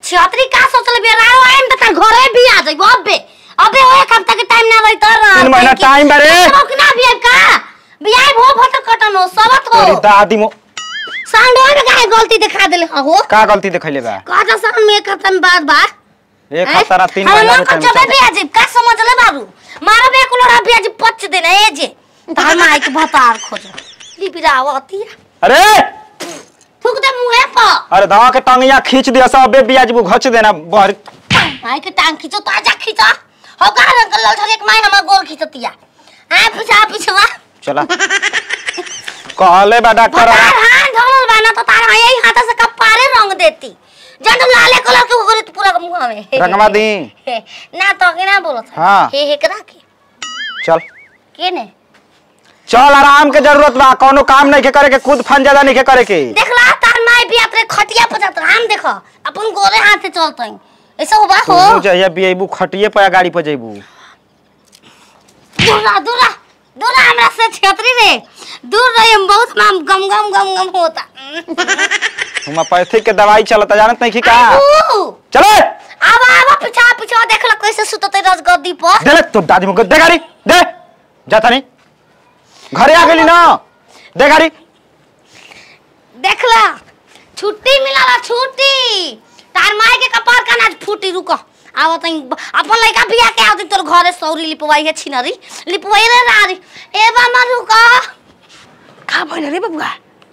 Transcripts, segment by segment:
छतरी का सोचल बे रारो आइम त तार घरे भी आ जाइबो अबे अबे ओ एक हफ्ता के टाइम ना रही तर तीन महीना टाइम बारे। ना भी का बियाह भो फट कटन हो सबत हो तोरी दादी मो सांडो में काहे गलती दिखा देले हो का गलती देखैले बा का जा सन में एक हफ्ता में बाद बा एक हफ्ता रा तीन हम महीना मन के कर टाइम जबे भी अजीब का समझ ले बाबू मारो बे कुलोड़ा भी अजीब पच देना ए जे तार माई के भतार खोज लिपिरा आवती अरे थूक दे मुंहे पर अरे दवा के टंगिया खींच दिया सब बे बियाज बु घच देना बर माई के टांग खींचो तो आजा खींचो हो का रंग लाल धर एक माई हमर गोल खींचतिया आ पीछा पीछवा चला कहले बा डॉक्टर भतार हाथ धरल बा ना तो तार यही हाथ से कपारे रंग देती जब तुम लाले कलर के हो पूरा मुंह में रंगवा दी ना तो के ना बोलत हाँ। हे हे करा के चल के ने चल आराम के जरूरत बा कोनो काम नहीं के करे के खुद फन ज्यादा नहीं के करे के देखला तार माई भी अपने खटिया पर जात हम देखो अपन गोरे हाथ से चलतई ऐसा होबा हो तू जहिया बियबू खटिए पे या गाड़ी पे जइबू दूरा दूरा दूरा हमरा से छतरी रे दूर रही हम बहुत नाम गम गम गम गम होता होम्योपैथिक के दवाई चलता जानत नहीं की का आबू चले आवा आवा पीछा पीछा देखला कैसे सुतते रज गद्दी पर दे ले तो दादी मुके दे गाड़ी दे जाता नहीं घरे आ गेली ना दे गाड़ी देखला छुट्टी मिलाला छुट्टी तार माई के कपार का नाच फूटी रुको आवा तई अपन लइका बिया के आवती तोर घरे सौरी लिपवाई है छिनरी लिपवाई रे रारी ए बामा रुको का भइल रे बबुआ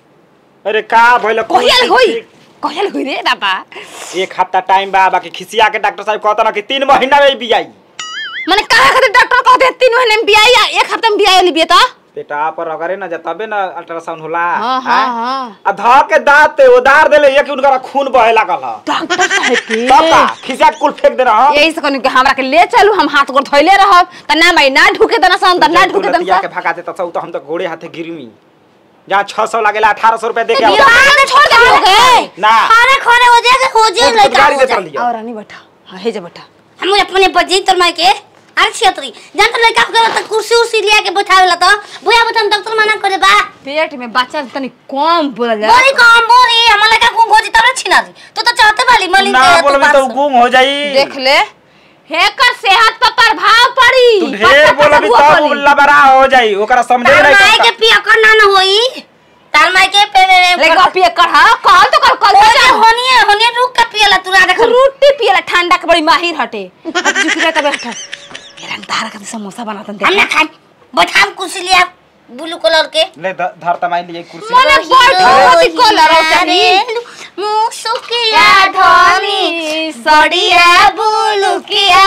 अरे का भइल कहियल होई कहियल होई रे दादा एक हफ्ता टाइम बा बाकी खिसिया के डॉक्टर साहब कहता ना कि तीन महीना में बियाई माने काहे खातिर डॉक्टर कहते हैं तीन महीने में बियाह या एक हफ्ते में बियाह लिबिए तो पेटा पर अगरे ना जतबे ना अल्ट्रासाउंड होला हाँ, हाँ, हाँ। आ ध के दांत ते उधार देले एक उनका खून बहे लागल ह डॉक्टर साहब के तब का खिसिया के कुल फेंक देना ह यही से कहनी कि हमरा के ले चलू हम हाथ गोड़ धोइले रहब त ना भाई ना ढुके देना सन त ना ढुके लतिया देना के भगा देता सब तो हम तो घोड़े हाथे गिरमी जहाँ छह सौ लागेला अठारह सौ रुपया दे के बिया आओ। के छोड़ दे लोगे ना खाने खाने हो जाएगा हो जाए खुद लइका गाड़ी हो दे जाए कर लिया और रानी बैठा हां हे जे बैठा हम अपने बजी तोर माई के अरे छतरी जान तो लइका हो गया तो कुर्सी उर्सी लिया के बैठावेला तो बुया बतन डॉक्टर मना करे बा पेट में बच्चा तनी कम बोला जा बोली कम बोली हम लइका को खोजी तब छिना दी तू तो चाहते वाली मलिन ना के बोलबी तो गुम हो जाई देख ले हेकर सेहत पर प्रभाव पड़ी तू ढेर बोलबी तब लबरा हो जाई ओकरा समझे तार नहीं माई के करता पिया कर ना न होई तार माई के पे पे लेगा पिए कर हां कहल तो कर कल ओए होनिए होनिए रुक के पियला तू रा देख रोटी पियला ठंडा के बड़ी माहिर हटे अब जुकरा तब हट मेरा तारा का समोसा बनातन हम ना देख खान बैठाम कुर्सी लिया ब्लू कलर के ले ध- धर तमाई लिए कुर्सी मने बैठो होती कलर औतनी मुसुकिया धनी सड़िया बुलुकिया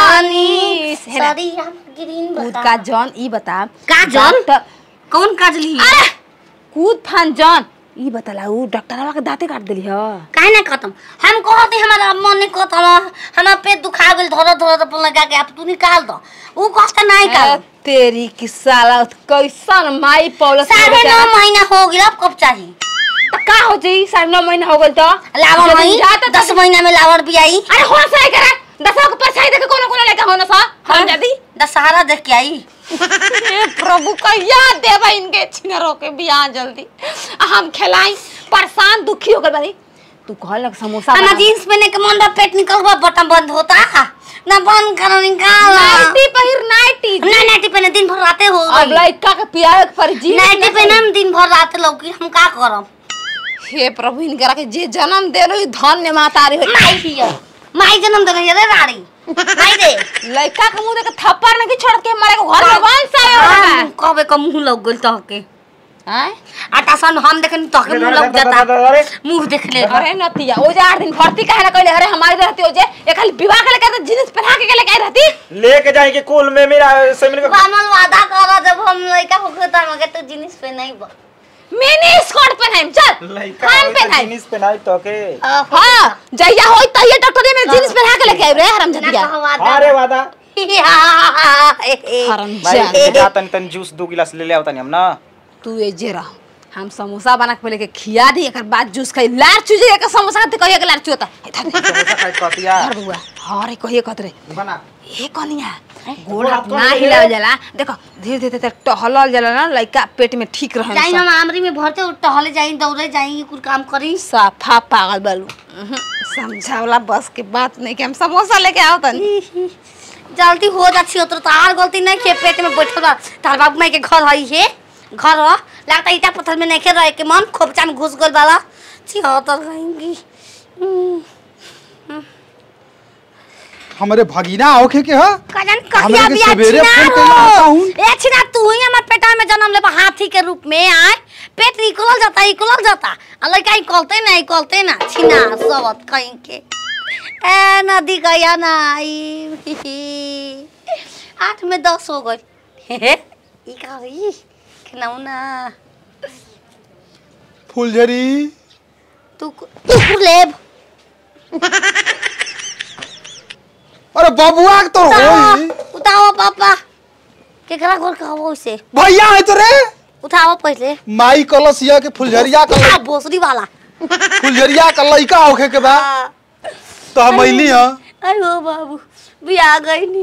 धनी सरिया ग्रीन कूद बता का जॉन ई बता का जॉन? डॉक्टर- कौन काजली अरे कूद फान जॉन ई बतला ऊ डॉक्टरवा के दांते काट देली ह काहे ना खत्म हम कहते हमारा मन नहीं खत्म हमारा पेट दुखा गेल धरो धरो अपन लगा के अब तू निकाल दो ऊ कष्ट नहीं ए, काल तेरी की साला कैसन माई पौलस साढ़े नौ महीना हो गया अब कब चाहिए का हो जी साढ़े नौ महीना हो गल तो लावर जब मई जाता तो- दस महीना में लावर भी आई अरे हो सही करे दसवा के परछाई देखे कोनो कोनो लेके हो ना सा हम जदी दशहरा देख के आई हे प्रभु कहिया देबा इनके छिनरो के बियाह जल्दी आ हम खिलाई परेशान दुखी हो गए बानी तू कहल लग समोसा हमारा बना। जीन्स पहने के मन पेट निकल गया बटन बंद होता ना बंद करो निकाल नाइटी पहिर नाइटी ना नाइटी पहने दिन भर राते हो अब गई लड़का के पियावे के पर जी नाइटी पहने हम दिन भर रात लौकी हम का करब हे प्रभु इनकरा के जे जन्म देलो ई धन्य मातारी हो माई हियर माई जन्म दे रही है रे राड़ी माई दे लड़का के मुंह देख थप्पड़ नहीं छोड़ के मारे को घर में वंश आयो हाँ, कबे का मुंह लग गइल तहके हैं आटा सन हम देखनी तहके मुंह लग जाता मुंह देख ले अरे नतिया ओ जे आठ दिन भर्ती काहे ना कहले अरे हमारी रहती हो जे एक खाली विवाह के लेके तो जींस पहना के लेके आई रहती लेके जाएंगे कुल में मेरा सेमिन का बामल वादा करा जब हम लइका होके त मगे तो जींस पे नहीं बा मिनी स्कर्ट पहनाइम चल लइका हम होई त पहनाइम जीनिस पहनाई तो के हां जइया होई तइया डॉक्टर ने जींस पहना के लेके आई रे हराम जतिया अरे वादा हराम भाई जान जा तनी तनी जूस दो गिलास ले ले आओ तनी हम ना तू ए जे रह हम समोसा बना के पहले के खिया दी एकर बाद जूस खाई लार चूजे के समोसा खाते कहिए के लार चूता समोसा खाई कहतिया धर बुआ हां रे कहिए कहत रे बना ए कनिया गोड़ हाथ ना हिलाव जाला देखो धीरे धीरे धीरे टहलल जाला ना लइका पेट में ठीक रहे जाई हम आमरी में भरते और टहले जाई दौड़े जाई कुल काम करी साफा पागल बालू उहुं, समझावला बस के बात नहीं कि हम समोसा लेके आओ तनी जल्दी हो जाती हो तो तार गलती नहीं के पेट में बैठल बा तार बाबू माई के घर हई है घर हो लगता ईटा पत्थर में नहीं रहे के मन खोपचा में घुस गल वाला छी हो तो रहेंगी हमारे भगीना होखे के ह कजन हमरा कहिया के भी सवेरे छिना फोन कइला आता हो हूँ। ए छिना तू ही हमर पेटा में जन्म ले हाथी के रूप में आए पेट निकलल जाता निकलल जाता आ लड़का निकलते ना निकलते ना छिना सबत कहीं के ए नदी गया ना आई आठ में दस हो गई ई का होई खिलौना फुलझरी तू तू लेब अरे बबुआ के तो होई उठाओ पापा केकरा घर कहबो से भैया है तो रे उठाओ पहले माई कलसिया के फुलझरिया का आ बोसरी वाला फुलझरिया का लइका होखे के बा तो हम अइली ह अरे बाबू भी आ गई नी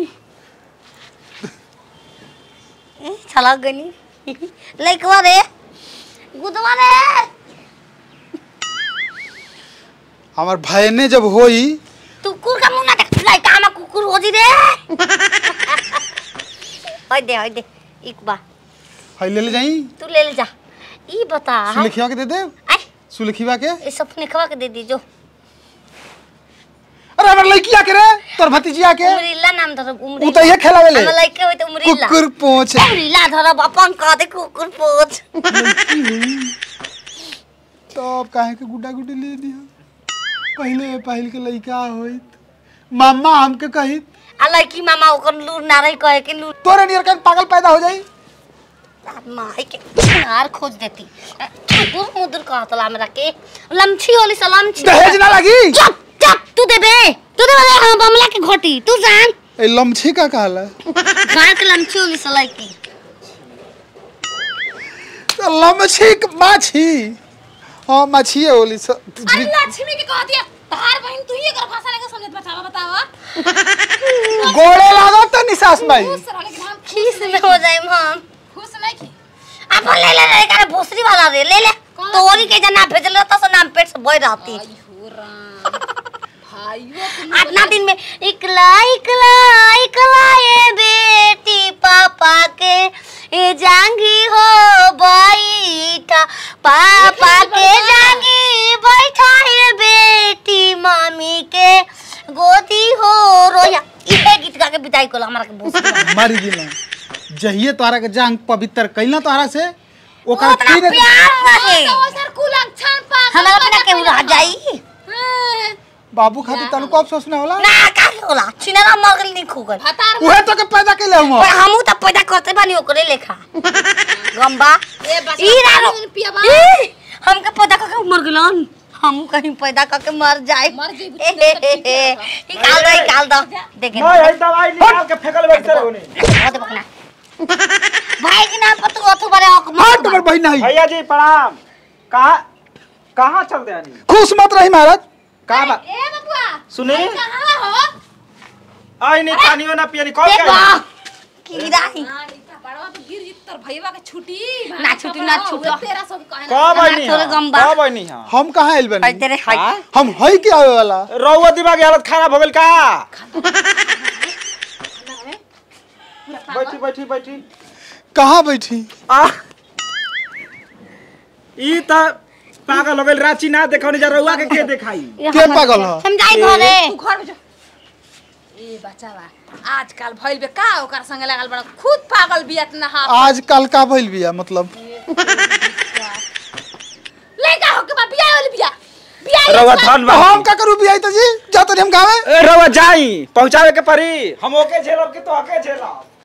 ए, छलक गई नी लइकवा रे गुदवा रे हमार भैने जब होई तू कुकुर का मुंह ना देख लइका हम कुकुर हो जी रे होय दे होय दे एक बा हई ले ले जाई तू ले ले जा ई बता सुलखिया के दे दे आई सुलखिवा के ये सब निकवा के दे दी जो अरे हमार लइकिया के रे तोर भतीजिया के उमरिल्ला नाम धर उमरिल्ला उ तो ये खेलावे ले हम लइके होय त उमरिल्ला कुकुर पोंछ उमरिल्ला धर अपन कह दे कुकुर पोछ तब काहे के गुड्डा गुड्डी ले दिया पहले पहल के लइका होइत मामा हमके कहित आ लड़की मामा ओकर लूर ना रही कहे के लूर तोरे नियर कहीं पागल पैदा हो जाई माई के नार खोज देती मुदुर मुदुर कहतला हमरा के लमछी होली सलामछी दहेज ना लगी चुप चुप तू दे बे तू दे बे हम बमला के घोटी तू जान ए लमछी का कहला घर के लमछी होली सलाई की तो लमछी क- माछी हाँ माछी है ओली स अरे लक्ष्मी के कह दिया तार बहन तू ही एकर भाषा लेके समझत बतावा बतावा गोड़े लागो तो निसास माई खुश रहले कि हम खीस में हो जाए हम खुश नहीं की अपन ले ले ले करे भोसरी वाला रे ले ले कौन तोरी के जना भेजल रहता सो नाम पेट से बोई रहती आई हो राम भाइयों तुम अपना दिन में इकला इकला इकला ये बेटी पापा के ये जांगी हो बैठा पापा के जांगी बैठा ये बेटी मम्मी के गोदी हो रोया इहे गीत गा के बिताई कोला हमरा के भोसड़ी मर गिला जहिए तोहरा के जांग पवित्र कैला तोहरा से ओकर उतना फिर प्यार रहे तो सर कुलक छान पा हमरा अपना के रह जाई बाबू खातिर तनु को अफसोस ना होला ना का होला छिनरा मगल नहीं खुगल हतार उहे तो के पैदा कैले हम और हमू त पैदा करते बानी ओकरे लेखा गम्बा ए बस ई रारो पियाबा ई, हमके पैदा करके मर गेलन हम कहीं पैदा करके मर जाए मर जइबू, ए, ए, ए, ए, निकाल दो निकाल दो देखे मैं यही दवाई निकाल के फेकल बैठ रहो ने बहुत बकना भाई के नाम पर तू अथु बड़े हक हाँ तुम्हार बहन नहीं भैया जी प्रणाम कहाँ कहाँ चलते आनी खुश मत रही महाराज कहाँ बा ए बबुआ सुनी कहां हो आई नहीं पानी ना पियनी कौन देखो क्या कीड़ा ही हां नीता पड़वा तो गिर जित तर भईवा के छुटी ना छुटी, ना छुटी। तेरा सब कहे कब आई नहीं थोड़े गम्बा। कब आई नहीं हम कहाँ आइल हाय बनी तेरे हाय हाँ? हम हई के आवे वाला रउआ दिमाग हालत खाना भगल का बैठी बैठी बैठी कहाँ बैठी आ ई त पागल हो गइल रांची ना देखौनी जा रउआ के के देखाई के पागल ह हम जाई घरे तू घर में जा ए बचावा आजकल भइल बे का ओकर संगे लागल बड़ा खुद पागल बियत ना हा आजकल का भइल बिया मतलब लड़का हो के बा बियाह वाली बियाह बियाह रउआ धन तो बा हम का करू बिया तो जी जाते हम गावे ए रउआ जाई पहुंचावे के परी हम ओके झेलब कि तो ओके झेलब